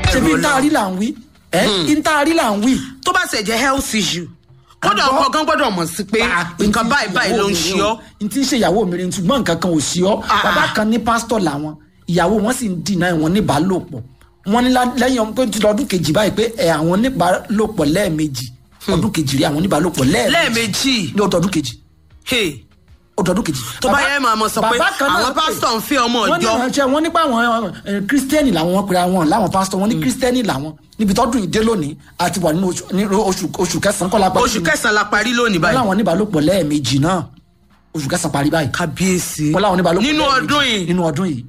ṣe bí ntaari là ń wí ẹ ntaari là ń wí. tó bá ṣe jẹ́ health issue kódà Àgbọ̀- ọkọ gan gbọ́dọ̀ mọ̀ sí pé nǹkan báyìí báyìí ló ń ṣe ọ́ n ti ń ṣe ìyàwó mi rí n ṣùgbọ́n nǹkan kan ò sí ọ́ Ah, bàbá ah. kan ní pásítọ̀ làwọn ìyàwó wọn sì ń dìnnà wọn níbàálòpọ̀ wọn ní lá- lẹ́yìn ọmọ pé ti lọ́dún kejì báyìí pé ẹ àwọn níbàálòpọ̀ lẹ́ẹ̀mejì ọdún kejì rí àwọn níbàálòpọ̀ lẹ́ẹ̀mejì lẹ́ẹ̀mejì ní ọdọọdún kejì hey, ọdọọdún kejì. tó bá Bàbá- yẹ máa mọ sọ pé bàbá kan náà àwọn pè. pásítọ̀ ń fẹ́ ọmọ wọ́n ní ọjọ́ ìránṣẹ́ wọn nípa àwọn eh, kírísítẹ́nì làwọn wọn pera wọn láwọn pásítọ̀ wọn ní kírísítẹ́nì làwọn níbi tọ́dún ìdé lónìí àti wà nínú oṣù- ní oṣù oṣù kẹsàn-án kọ́lá parí oṣù kẹsàn-án la parí lónìí wọn báyìí láwọn níbàálòpọ̀ lẹ́ẹ̀mejì náà oṣù kẹsàn-án parí báyìí kábíyèsí wọn láwọn níbàálòpọ̀ nínú lẹ́ẹ̀mejì ọdún yìí nínú ọdún yìí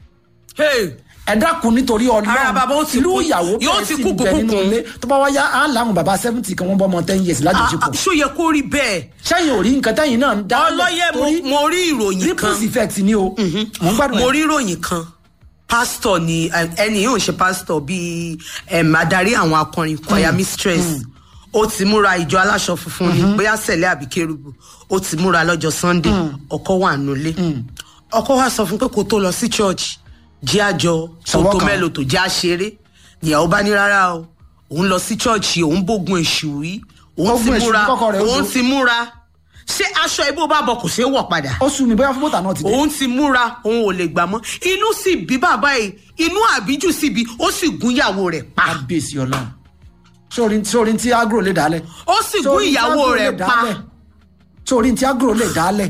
hey, ẹ dákun nítorí Ara bàbá ó ọlọ́run ti ìlú kú- ìyàwó yóò bẹ́ẹ̀ ti sì kú ń bẹ nínú kúkú. ilé tó bá wáyá á láwọn bàbá seventy kan wọ́n bọ́ ọmọ ten years ah, ah, lájọṣepọ̀ ṣó yẹ kó rí bẹ́ẹ̀ sẹ́yìn ò rí nǹkan tẹ́yìn náà ń dá ọlọ́yẹ mo- mo rí ìròyìn kan ripples effect ni o mò ń gbádùn mo ẹ̀. rí ìròyìn kan pásítọ̀ ni eh, ẹni yóò ṣe pásítọ̀ bíi em, adarí àwọn akọrin choir mistress ó ti múra ìjọ aláṣọ funfun ni bóyá sẹ̀lẹ̀ àbí kérúbù ó ti múra lọ́jọ́ sunday ọkọ wà nulẹ̀ ọkọ wa sọ fún pé kó tó lọ sí church jí àjọ Sọwọ́ tòótọ́ kan. mélòó tó jẹ́ àṣeré ìyàwó bá ní rárá o òun lọ sí church òun bógun èṣù rí òun Ogun ti èṣù múra kọ́kọ́ rẹ̀ ó òun do. ti múra ṣé aṣọ ibò bá bọ kò ṣeé wọ̀ padà ó sú mi bóyá fún bọ́tà náà ti dé. òun ti múra òun ò lè gbà mọ́ inú sì bí bàbá yìí inú àbíjù sì bí ó sì gún ìyàwó rẹ̀ pa kábíyèsí ọlọ́run sórí sórí tí agro lè dálẹ̀. ó sì gún Sórí tí ìyàwó agro rẹ̀ lè pa dálẹ̀. sórí tí agro lè dálẹ̀.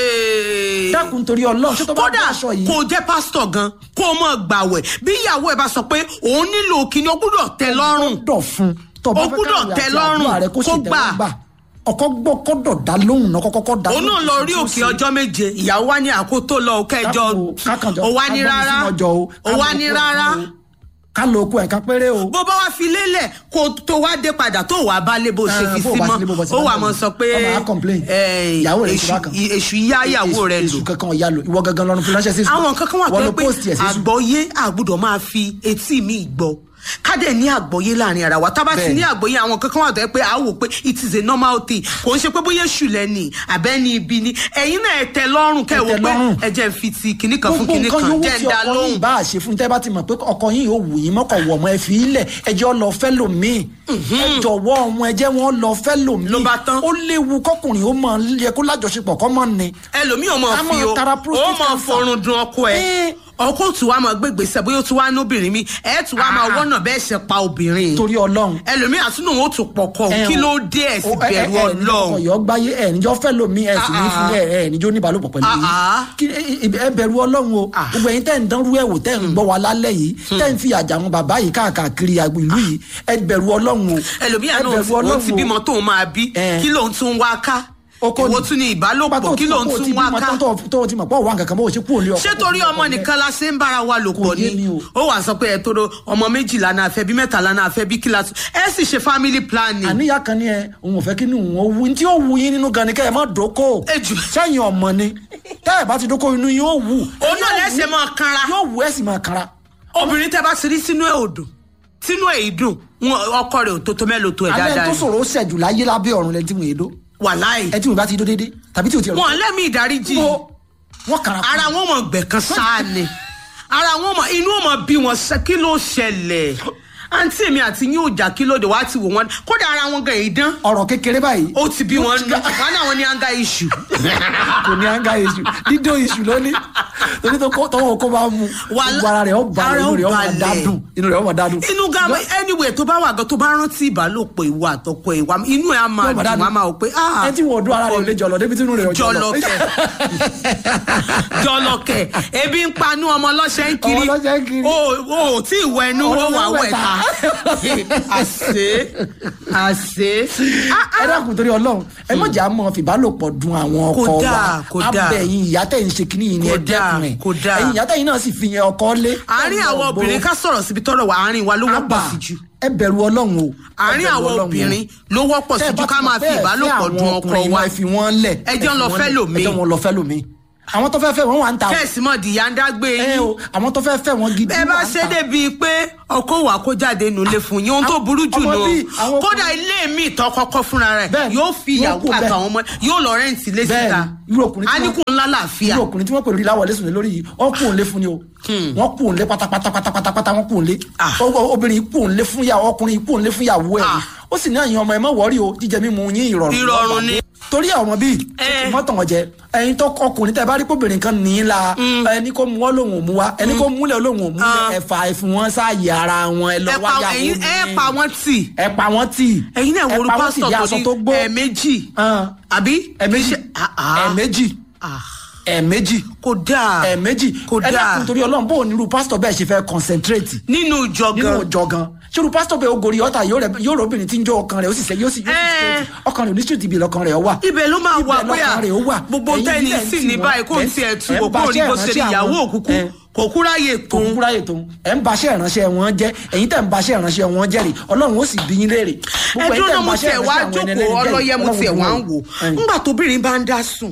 Hey. dákun torí ọlọ́run ṣé tó bá kódà bá aṣọ yìí. kò jẹ́ pásítọ̀ gan kó o mọ̀ gbàwẹ̀ bí ìyàwó ẹ̀ bá sọ pé òun nílò kíni ó gbúdọ̀ tẹ́ lọ́rùn gbọ́dọ̀ fún tó bá Ó fẹ́ gbúdọ̀ káwé tẹ́ àti lọ́rùn, àdúrà rẹ kó kó sì gbà. tẹ́wọ́ gbà ọkọ gbọ́ kọ́dọ̀ dá lóhùn náà kọ́kọ́ dá òun náà lọ rí òkè ọjọ́ méje ìyàwó wa ní àkótó lọ kẹjọ ó wá ní rárá ó wá ní rárá ká lo okun ẹ̀ka péré o. bó bá wá fi lélẹ̀ kó tó wá dé padà tó wàá bá lé bó ṣe Eh, fi bó sí bá mọ́ sí lé bó bá sí ó bá wà lé. mọ́ sọ pé Ọmọ á complain. eh, ìyàwó rẹ̀ èṣù ìṣúra kan èṣù yá ìyàwó rẹ̀ lò èṣù kankan ọ̀yà lò ìwọ gangan lọ́run fi ránṣẹ́ sí àwọn kankan wà wọ́n tó lo pé post ẹ̀ sí sùn. àgbọ́yé àgbọ́dọ̀ máa fi etí mi gbọ́ kádẹ̀ ní àgbọ́yé láàrin ara wa tábà sí Bẹ́ẹ̀ni. ní àgbọ́yé àwọn kankan wà tó yẹ pé a wò pé it is a normal thing kò ń ṣe pé bóyá èṣù lẹ́ni àbẹ́ni ibi ni ẹ̀yin náà ẹ tẹ́ lọ́rùn kẹ́ ẹ wò tẹ́ pé lọ́rùn. ẹ jẹ́ n fi ti kinní kan fún gbogbo kinní nǹkan kan yòówù jẹ́ tí ń dá ọkọ lóhùn yìí bá a ṣe fún tẹ́ bá ti mọ̀ pé ọkọ yìí yóò wù yín mọ́kàn wọ̀ ọmọ ẹ fi í lẹ̀ ẹjọ́ lọ fẹ́ lòmíì ẹ jọ̀wọ́ ọmọ ẹ jẹ́ wọn lọ fẹ́ lòmíì Ló bá tán. ó léwu kọkùnrin ó mọ yẹ kó lájọṣepọ̀ kọ́ mọ́ ni. ẹlòmíì ò mọ Ká fi máa o tara ó prostate mọ cancer. forun dun ọkọ ẹ Eh. ọkọ tí wàá máa gbégbèsè bóyá ó ti wá nóbìnrin mi ẹ tí wàá máa Ah. wọ́nà bẹ́ẹ̀ ṣe pa obìnrin torí ọlọ́run. ẹlòmíì àtúnú wọn ó tún pọkọ ẹ kí o- ló dé ẹ sì o- ẹ- bẹ̀rù ẹ- ẹ ní Ọlọ́run ọkọ yọ gbáyé ẹ níjọ fẹ́ lòmíì ẹ sì ní Ah, fún ẹ ẹ níjọ níbalòpọ̀ pẹ̀lú Ah, yìí ah. Kí- ẹ- ẹ ẹ bẹ̀rù ọlọ́run o gbogbo ẹ̀yin tẹ́ ń dánrú ẹ̀ wò tẹ́ ń gbọ́ wa lálẹ́ yìí tẹ́ ń fi àjà àwọn bàbá yìí káàkiri àgbo ìlú yìí ẹ bẹ̀rù ọlọ́run o ẹlòmíì ẹ àná bẹ̀rù òun ti o. bímọ tóun máa bí Eh. kí lóun tún wá ká Oko èwo ni. tún ní Nígbà tó ìbálòpọ̀ ti kí mọ̀ lóun pé o ti tún wá bímọ ká tán tó tó o ti mọ̀ pé òwò àǹkàkàn mọ́ o ṣe kúrò ní ọkọ ṣé torí ọmọ nìkan la ṣe ń bára wa lò pọ̀ yé mi ni o. ó wàá sọ pé ẹ tóró ọmọ méjìlá náà fẹ́ bí mẹ́tàlá náà fẹ́ bí kíláàsì ẹ sì ṣe family planning àníyá kan ní ẹ òun ò fẹ́ kí ni òun ó wu ní tí ó wu yín nínú gan ni kẹ́ ẹ má dóko Ejù. sẹ́yìn ọmọ ni tẹ́ ẹ bá ti dóko inú yín ó wù òun náà lẹ́sẹ̀ máa kanra yóò wù ẹ sì máa kara obìnrin tẹ́ bá ti rí sínú ẹ̀ ò dùn sínú ẹ̀ ì dùn wọn- ọkọ rẹ̀ ò tó tó mélòó tó ẹ̀ alẹ́ dáadáa tó ni. sọ̀rọ̀ ó ṣẹ̀jù láyé lábẹ́ ọ̀run lẹ́ni tí mo yé dó wàláì ẹ tí mo bá ti dó déédéé tàbí tí o ti rọ̀ wọn lẹ́mí ìdáríjì Wo- wọ́n kara kú. ara wọn mọ gbẹ̀kan sáà ni ara wọn mọ inú wọn mọ bí wọn ṣe kí ló ṣẹlẹ̀ àǹtí mi àti yín ò jà kí lóde wá ti wò wọn kódà ara wọn gan èdán ọ̀rọ̀ kékeré báyìí ó ti bí wọn nù wọn náà wọn ní anga iṣu kò ní anga iṣu dídó iṣu lónìí torí tó kó- tọwọ́ kó bá mu Wàhálà- gbogbo ara rẹ̀ ó balẹ̀ ara inú ó rẹ̀ ó máa balẹ̀. dádùn inú rẹ̀ ó máa dádùn. inú ga anyway tó bá wà gan tó bá rántí ìbálòpọ̀ ìwà àtọkọ ìwà inú ẹ̀ á máa Yóò máa dùn dádùn. á máa wò pé ah ẹ tí wọn ò dún ara rẹ̀ ò lè jọlọ débi tí inú rẹ̀ ò jọlọ. jọlọkẹ jọlọkẹ ebi ń panú ọmọ ọlọ́ṣẹ́ ń kiri Ọmọ ọlọ́ṣẹ́ ń kiri. o o tí ìwọ ẹnu ó Ọmọ wà ọlọ́ṣẹ́ wẹ̀ ta àṣé àṣé ẹ dákun torí Ọlọ́run ẹ má jà mọ fìbálòpọ̀ dun àwọn ọkọ Kò wa dáa, kò dáa. abẹ́yìn ìyá tẹ̀ ń ṣe kínní yìí ni ẹ Kò dáa, dẹ́kun ẹ̀ kò dáa. ẹ̀yin ìyá tẹ̀yìn náà sì fi yẹn ọkọ lé. àárín àwọn obìnrin ká sọ̀rọ̀ síbi tọ́rọ̀ wà àárín wa ló wọ́pọ̀ sí jù ẹ bẹ̀rù Ọlọ́run o. Ẹ àárín bẹ̀rù àwọn Ọlọ́run o. obìnrin ló wọ́pọ̀ sí Tẹ́ ẹ jù bá ká ti máa mọ̀ fi bẹ́ẹ̀ ìbálòpọ̀ fẹ́ dun àwọn ọkọ ọkùnrin wa ẹ fi wọ́n lẹ̀ Ẹ jẹ́ fi lọ wọ́n fẹ́ lẹ̀. lòmíì. ẹ jẹ́ wọn lọ fẹ́ lòmíì àwọn tó fẹ́ fẹ́ wọn wà ń ta o. kẹ́sì mọ̀ dìyà ń dágbé ẹ yín o àwọn tó fẹ́ fẹ́ wọn gidi ẹ bá wà ń ṣe ta. débi pé ọkọ wà kó jáde nulẹ̀ fún yín ohun tó burú jù ọmọ nù bíi àwọn kódà ilé mi ìtọ́ kọ́kọ́ fúnra rẹ̀ Bẹ́ẹ̀ ni, yóò fi wọ́n ìyàwó kú bẹ́ẹ̀. àtàwọn ọmọ yóò lọ rẹ́ǹtì lé Bẹ́ẹ̀ síta ni, irú ọkùnrin tí wọ́n- áníkù ńlá làáfíà irú ọkùnrin tí wọ́n pè lórí láwọlé sùn lé lórí yìí wọ́n kù òǹlé fún ni o wọ́n kù òǹlé pátápátá pátápátá wọ́n kù òǹlé Ah. O- o- obìnrin kù òǹlé fún yàwó ọkùnrin kù òǹlé fún yàwó ẹ̀ Ah. ó sì ní àyàn ọmọ ẹ má wọ́rí o jíjẹ mímu yín ìrọ̀rùn Ìrọ̀rùn ni. torí àwọn bíi Eh. mọ́tàn ọ̀jẹ̀ ẹyin tó ọkùnrin tẹ bá rí kóbìnrin kan ní í la ẹni kó mú ọ lòun ò mú wa ẹni kó múlẹ̀ lòun ò mú Ah. ẹ̀fà ẹ̀fún wọn sáàyè ara wọn ẹ lọ ẹ pa wáyàwó ẹ̀yin ẹ pa wọ́n tì ẹ pa wọn tì ẹ̀yin náà wo ẹ orú pa wọ́n tì pásítọ̀ bí tó aṣọ ní tó gbó ẹ̀ẹ̀mejì Ah. àbí ẹ̀ẹ̀mejì Ah, ah. ẹ̀ẹ̀mejì Ah, ẹ̀ẹ̀mejì kò dáa ẹ̀ẹ̀mejì kò ẹ dáa dákun torí ọlọ́run bó o nírú pásítọ̀ bẹ́ẹ̀ ṣe fẹ́ concentrate nínú ìjọ nínú gan ọjọ́ gan ṣòro pásítọ̀ bẹ́ẹ̀ ogori ọ̀tà yóò rẹ̀ yóò rẹ̀ obìnrin tí ń jó ọkàn rẹ̀ ó sì sẹ́ yóò sì yóò sì Eh. straight ọkàn rẹ̀ ò ní street ibi lọ́kàn rẹ̀ ó wà. ibẹ̀ ló máa wà Ibẹ̀ bóyá lọ́kàn rẹ̀ ó wà. gbogbo Ẹ̀yin tẹ́ni ilẹ̀ ń sì tì ní wọ́n. báyìí kó Ẹ̀ n ń- tiẹ̀ tu ẹ̀ ń kò kó ní baṣẹ́ bó ṣe lè ìránṣẹ́ ìyàwó àwọn- òkùnkùn ẹ̀. kò kúráyè kò kún kúkúrá ètò ẹ̀ ń baṣẹ́ ìránṣẹ́ wọn jẹ́ ẹ̀yin tẹ̀ ń baṣẹ́ ìránṣẹ́ wọn jẹ́ rè ọlọ́run ó sì bí yín léèrè. Gbogbo ẹ̀yin ẹdún tẹ̀ náà ń mo baṣẹ́ tiẹ̀ wá ìránṣẹ́ àwọn ẹni jókòó ẹlẹ́ni jẹ́ rè, ọlọ́yẹ mo Ọlọ́run tiẹ̀ bí wá wọn ń wò Ẹ̀yin. ńgbà tóbìnrin bá ń dá sùn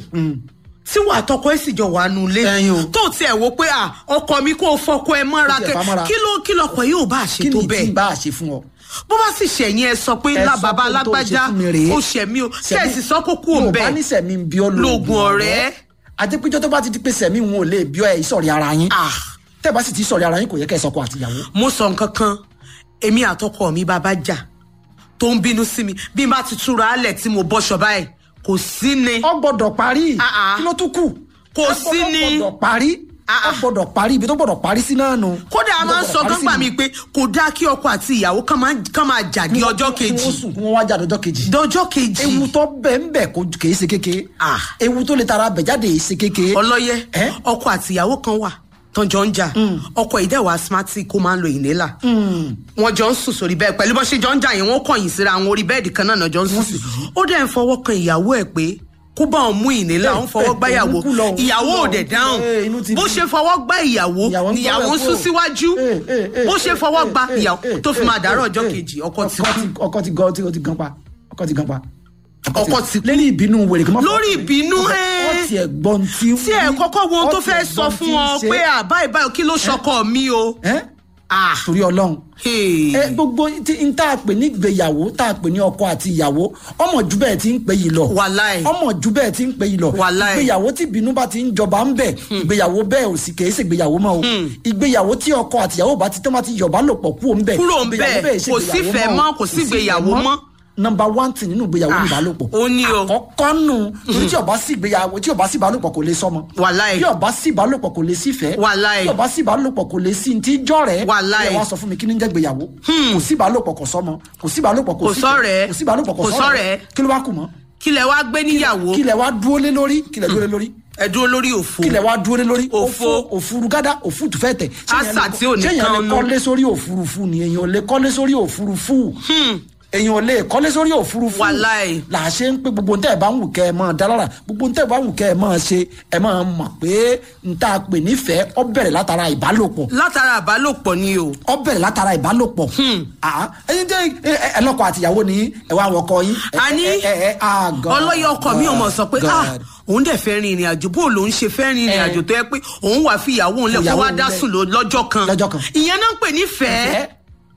tí wàá tọkọ ẹ sì jọ wà nulẹ̀ Ẹ̀yin o. tó tiẹ̀ wò pé à ọkọ mi kò fọkọ ẹ mọ́ra Ó tiẹ̀ kẹ fà mọ́ra. kí ló kí lọkọ yóò bá kí ṣe tó ni tí bẹ́ẹ̀ bá a ṣe fún ọ. bó bá sì ṣẹ̀yìn ẹ sọ pé Ẹ ńlá sọ bàbá pé tó alágbájá ṣe fún mi rèé. ó ṣẹ̀mí o kẹ́ẹ̀sì sọ kó kú òun Yorùbá bẹ́ẹ̀ ní sẹ̀mí ń bí ọ lóògùn ọ̀rẹ́. àdépéjọ tó bá ti di pé sẹ̀mí wọn ò lè bí ọ ẹ̀ ìsọ̀rí ara yín Ah. tẹ́ bá sì ti sọ̀rí ara yín kò yẹ kẹ́ ẹ sọkọ àtìyàwó. mo sọ nǹkan kan èmi àtọkọ mi bàbá jà tó ń bínú sí mi bí n bá ti túra álẹ̀ tí mo bọ́ṣọ báyìí kò sí ni ọ gbọ́dọ̀ parí Ah, ah. kí ló tún kù. Kò Ọ sí gbọ́dọ̀- ní. gbọ́dọ̀ parí Ah, ọ ah. gbọ́dọ̀ parí ibi tó gbọ́dọ̀ parí sí náà nù. kódà a Ibi tó máa ń gbọ́dọ̀ sọ parí kan sí gbà nù. mí pé kò dáa kí ọkọ àti ìyàwó kan máa kán máa jà ní ọjọ́ kí wọ́n kejì sùn kí wọ́n wá jáde ọjọ́ kejì. dọjọ́ kejì ewu tó bẹ́ẹ̀ ń bẹ̀ kò kìí ṣe kékeré. Ah. ewu tó lè tara bẹ̀ jáde yìí ṣe kékeré. ọlọ́yẹ Eh? ọkọ àti ìyàwó kan wà tán jọ ń jà ọkọ ìdẹ́wà asthmatic kó máa ń lo ìnélà wọn jọ ń sùn sórí bẹ́ẹ̀ pẹ̀lú bó ṣe jọ ń jà yẹn wọ́n kọ̀yìn síra àwọn orí bẹ́ẹ̀dì kan náà náà jọ ń sùn sí ó dẹ̀ ń fọwọ́ kan ìyàwó ẹ̀ pé kó bá òun mú ìnélà Eh, òun fọwọ́ eh, gbá ìyàwó òun kú lọ, òun ìyàwó kú lọ, ò dẹ̀ òun kú lọ. dáhùn Eh, inú ti bó bí. ṣe fọwọ́ gbá ìyàwó Ìyàwó ń níyàwó ń gbọ́ sún ẹ̀ kúrò. síwájú Eh, eh, eh, bó ṣe eh, fọwọ́ eh, gbá eh, ìyàwó eh, tó fi eh, máa dàárọ̀ eh, ọjọ́ eh, kejì ọkọ ti ọkọ kú ti ọkọ ti gan ọkọ ti gan pa ọkọ ti gan pa. Ọkọ ti kú. lórí ìbínú wèrè kí n má fọwọ́ Lórí kàn mí. ìbínú, Ó fẹ́- eh. ó tiẹ̀ gbọ́n tí. tí ẹ kọ́kọ́ wo ohun tó ó fẹ́ tiẹ̀ sọ gbọ́n fún tí ń ọ ṣe. pé àbáyé báyìí kí ló ṣọkọ mi o. Ẹ́? Ah, torí ọlọ́run hey. ẹ gbogbo tí n tá a pè ní ìgbéyàwó tá a pè ní ọkọ àti ìyàwó ọmọ jù bẹ́ẹ̀ ti ń pè yìí lọ Wàláì. ọmọ jù bẹ́ẹ̀ ti ń pè yìí lọ Wàláì. ìgbéyàwó tí ìbínú bá ti ń jọba ń bẹ̀ ìgbéyàwó bẹ́ẹ̀ ò sì kèé ṣe ìgbéyàwó mọ́ o ìgbéyàwó tí ọkọ àti ìyàwó bá ti tán bá ti yọ̀bá lò pọ̀ kú òun bẹ̀ Kúrò ń ìgbéyàwó bẹ̀, bẹ́ẹ̀ ṣe kò ìgbéyàwó sífẹ̀ẹ́ mọ́, kò sí ìgbéyàwó mọ́. nọmba one ti nínú ìgbéyàwó ní Ah, ìbálòpọ̀ ó ní o. àkọ́kọ́ nù torí tí ọba sí ìgbéyàwó tí ọba sí ìbálòpọ̀ kò lè sọmọ Wàláì. tí ọba sí ìbálòpọ̀ kò lè sífẹ̀ẹ́ Wàláì. tí ọba sí ìbálòpọ̀ kò lè sí ti jọ̀rẹ́ Wàláì. ẹ wá sọ fún mi kí ni ń jẹ́ ìgbéyàwó kò sí ìbálòpọ̀ kò sọmọ kò sí ìbálòpọ̀ kò Kò sífẹ̀ẹ́, sọ́rẹ̀ẹ́. kò sí ìbálòpọ̀ kò Kò sọ́rẹ̀ẹ́ sọ́rẹ̀ẹ́. kí ló wá kù mọ́ kí lẹ wá gbé níyàwó kí lẹ wá dúró lé lórí kí lẹ dúró lé lórí ẹ dúró lórí òfo kí lẹ wá dúró lé lórí Òfo. òfurufú gádà òfurufú fẹ́ tẹ̀ Àṣà tí ò ní ṣé èèyàn lè kan nú. kọ́lé sórí òfurufú ni èèyàn ò lè kọ́lé sórí òfurufú èèyàn ò lè kọ́lé sórí òfurufú Wàláì. là á ṣe ń pé gbogbo ntẹ́ ẹ̀ bá ń wù kẹ́ ẹ̀ máa dálára gbogbo ntẹ́ ẹ̀ bá ń wù kẹ́ ẹ̀ máa ṣe ẹ̀ máa mọ̀ pé n ta pè nífẹ̀ẹ́ ọ bẹ̀rẹ̀ látara ìbálòpọ̀ látara àbálòpọ̀ ni o ọ bẹ̀rẹ̀ látara ìbálòpọ̀ Ah, ẹyin tẹ ẹ- ẹ- ẹlọ́kọ àtìyàwó ni ẹ wá wọkọ yín ẹ- a ní ẹ- ẹ- ẹ- ah, God, ọlọ́yẹ ọkọ mi ò mọ̀ sọ pé God. ah òun dẹ̀ fẹ́ rin ìrìn àjò bó lòun ṣe fẹ́ rin ìrìn Eh. àjò tó yẹ pé òun wà fi ìyàwó òun lẹ̀ kó Ìyàwó wá òun dá lẹ̀. sùn lọ- lọ́jọ́ kan Lọ́jọ́ kan. ìyẹn náà ń pè nífẹ̀ẹ́ Ẹ-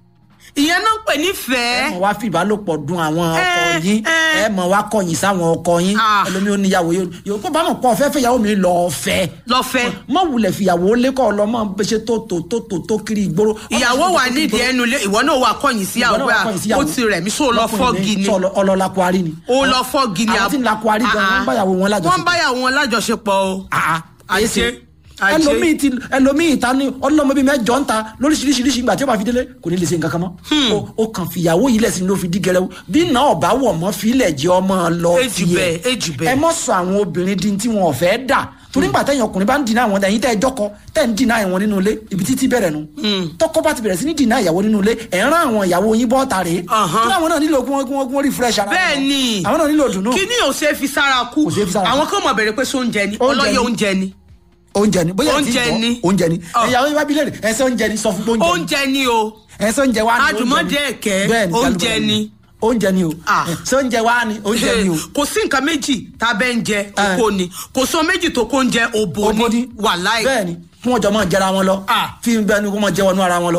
ìyẹn náà ń pè ẹ nífẹ̀ẹ́ mọ̀ wá fi ìbálòpọ̀ dun àwọn ọkọ Eh, yín eh. ẹ mọ̀ wá kọ̀yìn sáwọn ọkọ yín Ah. ẹlòmíì ó níyàwó yóò yóò kó bá mọ̀ pọ̀ fẹ́ fẹ́yàwó mi lọ́ọ́ fẹ́ lọ́fẹ́ mọ̀ wulẹ̀ fìyàwó lẹ́kọ̀ ọlọ́mọ bẹ ṣe tó tó tó tó tó kiri ìgboro. ìyàwó wà nídìí ẹnu ilé ìwọ náà wà kọ̀yìn sí Ìwọ náà àwọn wá pé kọ̀yìn sí ó ìyàwó. ti rẹ̀ mí sóò lọ Lọ́kùnrin fọ́ọ̀gì ni sọ lọ- ọlọ́lá kwari ni. ó lọ fọ́ọ̀gì ni àwọn tí ń la kwari gan Ah, wọ́n ń báyàwó wọn lájọṣepọ̀. wọ́n ń báyàwó wọn lájọṣepọ̀ o Ah, ah, Ajé, èsì. ajé. ẹlòmíì ti ẹlòmíì ta ni ọlọmọ bíi mẹ́jọ ń ta lóríṣiríṣiríṣi ìgbà tí ó bá fi délé kò ní lè ṣe nǹkan kan mọ́ o o kàn fìyàwó yìí lẹsìn ló fi dí gẹrẹwu bí náà ọba wọ mọ fílẹ jẹ ọmọ lọ Èjì bẹ́ẹ̀, èjì bẹ́ẹ̀. ẹ mọ sọ àwọn obìnrin di tí wọn ò fẹ́ dà torí nígbà tẹ̀yìn ọkùnrin bá ń dìnnà àwọn ẹ̀yin tẹ́ ẹ jọ́kọ tẹ́ ń dìnnà àwọn nínú ilé ibi títí bẹ̀rẹ̀ nu tọkọ bá ti bẹ̀rẹ̀ sí ní dìnnà ìyàwó nínú ilé ẹ̀ ń rán àwọn ìyàwó yín bọ́ ta rèé Ọ̀hán. kí àwọn náà nílò kí wọ́n kí wọ́n kí wọ́n refresh ara wọn. bẹ́ẹ̀ ni àwọn náà nílò dùnú kí ni ò ṣe fi sára kú Kò ṣeé fi sára kú. àwọn kan mọ̀ bẹ̀rẹ̀ pé sóúnjẹ ni Oúnjẹ ọlọ́yẹ ni. oúnjẹ ni oúnjẹ ni bóyá Oúnjẹ ti gbọ́, ni. oúnjẹ ni Ọ. ìyàwó yín bá bí léèrè ẹsẹ oúnjẹ ni sọ fún pé oúnjẹ ni oúnjẹ ni o ẹsẹ oúnjẹ wa ni Àdùmọ̀dé oúnjẹ ni. ẹ̀kẹ́, Bẹ́ẹ̀ ni, oúnjẹ kálukú ni. oúnjẹ ni o Ah. ṣé oúnjẹ wa ni oúnjẹ ni o kò sí nǹkan méjì tá a bẹ́ ń jẹ Eh. oko ni kò sọ méjì tó kó ń jẹ òbò Òbò ni ni. wàláì bẹ́ẹ̀ ni kí wọ́n jọ máa jẹra wọn lọ Ah. fi bẹ́ẹ̀ ni kó máa jẹ wọnú ara wọn lọ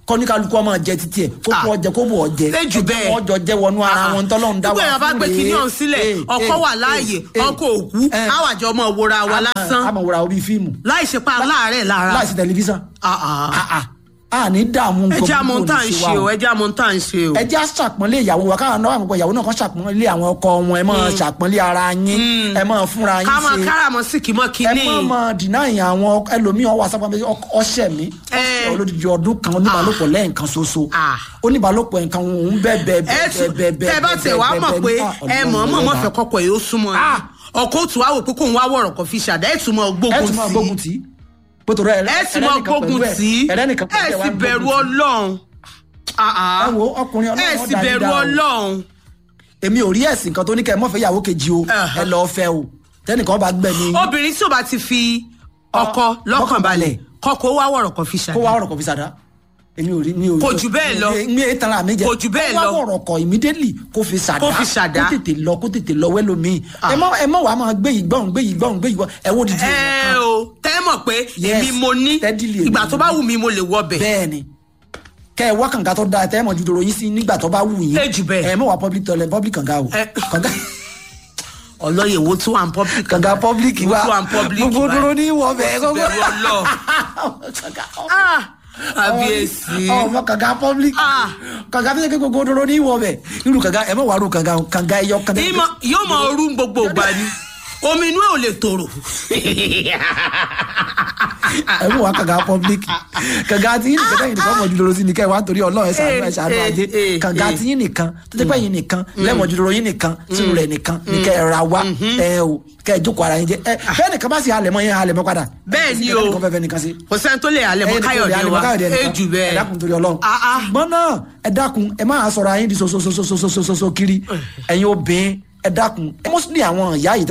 kọ́níkálukú ọmọ jẹ títí ẹ̀ kó kó Ah. ọjẹ kó bò ọjẹ Ẹ jù bẹ́ẹ̀. wọ́n jọ jẹ́ wọnú ara wọn tọ́lọ́run dá wa gbogbo èèyàn bá gbé rèé. kinní ọ̀hún sílẹ̀ Eh, ọkọ eh, wà láàyè eh, ọkọ òkú eh. àwàjọ ọmọ òwòra wa lásán àmọ̀ wòra orí fíìmù láì ṣe pa láàárẹ̀ lára láìsí tẹlifíṣàn Ah, ah. Ah, ah. a ní dààmú ẹ nǹkan jẹ́ àmọ́ púpọ̀ tá à ń ní ṣe o wa ẹ jẹ́ àmọ́ tá à ń ṣe o. ẹ jẹ́ àṣàpọ́nlé ìyàwó wa káwọn náà àgbẹ̀pọ̀ ìyàwó náà kan ṣàpọ́nlé àwọn ọkọ wọn ẹ máa ṣàpọ́nlé ara yín ẹ máa fúnra yín ká máa ṣe káràmọ́ sí kì í mọ́ ẹ kínní. má máa dìnáyìn àwọn ẹlòmíín ọwọ́ àsápá pé ọṣẹ mi Eh. ọṣẹ olódìdí ọdún kan oníbàálòpọ̀ lẹ́ẹ̀kan ṣoṣo Ah. oníbàálòpọ̀ nǹkan òun bẹ́ẹ̀ bẹ́ẹ̀ ẹ bẹ́ẹ̀ tún bẹ́ẹ̀ bẹ́ẹ̀ tẹ bá tẹ wá mọ̀ pé ẹ mọ̀ mọ̀ mọ̀ fẹ́ kọ́kọ́ yóò súnmọ́ ẹ Ah. ọkọ òtún wá wò pé kóun wá wọ̀rọ̀ kan fi ṣàdá ẹ̀ tún mọ̀ ẹ gbógun tún máa gbógun sí tì í pòtò rẹ ẹ sì mọ̀ gbógun tì í ẹlẹ́nìkan ẹ sì bẹ̀rù ọlọ́run. Ah, ah. ẹ wo ọkùnrin ẹ ọlọ́run sì dá yín bẹ̀rù dá o. ọlọ́run. èmi ò rí ẹ̀sìn kan tó ní kẹ́ ẹ mọ̀fẹ́ ìyàwó kejì o Uh-huh. ẹ lọ́ọ́ fẹ́ o tẹ́nìkan bá gbẹ̀ ní obìnrin tí ò bá ti fi ọkọ Ah, lọ́kàn lọ́kàn balẹ̀ balẹ̀. kọ́kọ́ wá wọ̀rọ̀ kan fi kó wá ṣàdá. ọ̀rọ̀ kan fi sàdá èmi ò rí mi ò rí Kò jù bẹ́ẹ̀ lọ. mi ò tara mi jẹ Kò jù bẹ́ẹ̀ kó lọ. wá ọ̀rọ̀ kan immediately kó fi sàdá Kó fi ṣàdá. kó tètè lọ kó tètè lọ wẹ́lómi ẹ má ẹ má wàá máa gbé yìí gbọ́n gbé yìí gbọ́n gbé yìí gbọ́n ẹ wo didi ẹ o tẹ́ mọ̀ pé Yes, èmi mo ní steadily èmi ìgbà tó bá wù mí mo lè wọ bẹ̀. bẹ́ẹ̀ ni kẹ ẹ wá kànga tó dáa tẹ́ ẹ mọ̀ ju dòrò yín sí nígbà tó bá wù yín Ẹ jù bẹ́ẹ̀. ẹ mọ̀ wá public toilet public kànga o Ẹ- kànga ọlọ́yẹ̀ wo tún wà ń public. kànga public Wo wa tún wà ń public gbogbo báyìí. dòrò ní ìwọ bẹ́ẹ̀ Ó sì bẹ̀rù Ọlọ́run. Ah, àbíyèsí. ọmọ kànga public Ah. kànga tó yẹ kí gbogbo dòrò ní ìwọ bẹ́ẹ̀ irú kànga ẹ mọ̀ wá rú kànga o kànga ẹyọ kànga Ìmọ̀- yóò mọ orú gbogbo ìgbà ni omi inú ẹ̀ ò lè tòrò. ẹ mú wa kànga public kànga tí yín nìkan tẹ́yìn nìkan mọ̀ jùlọ sí ni kẹ́ ẹ wá nítorí ọlọ́run ẹ ṣàánú ẹ ṣàánú Eh, ajé eh, kànga eh. tí yín nìkan tó tẹ́ pẹ́ yín nìkan lẹ́mọ̀ jùlọ yín nìkan sínú rẹ̀ nìkan ní kẹ́ ẹ ra wá ẹ o kẹ́ ẹ jókòó ara yín jẹ ẹ bẹ́ẹ̀ nìkan bá sì halẹ̀ mọ́ yẹn halẹ̀ mọ́ padà Bẹ́ẹ̀ ni o. kẹ́ nìkan fẹ́ fẹ́ nìkan sí kò sẹ́ni tó lè halẹ̀ mọ́ káyọ̀dé wa ẹ jù ẹ bẹ́ẹ̀. dákun torí ọlọ́run Ah, ah. ṣùgbọ́n náà ẹ dákun ẹ máa sọ̀rọ̀ ayé di sososososososo kiri ẹ̀yin obìnrin ẹ dákun mostly àwọn ìyá yìí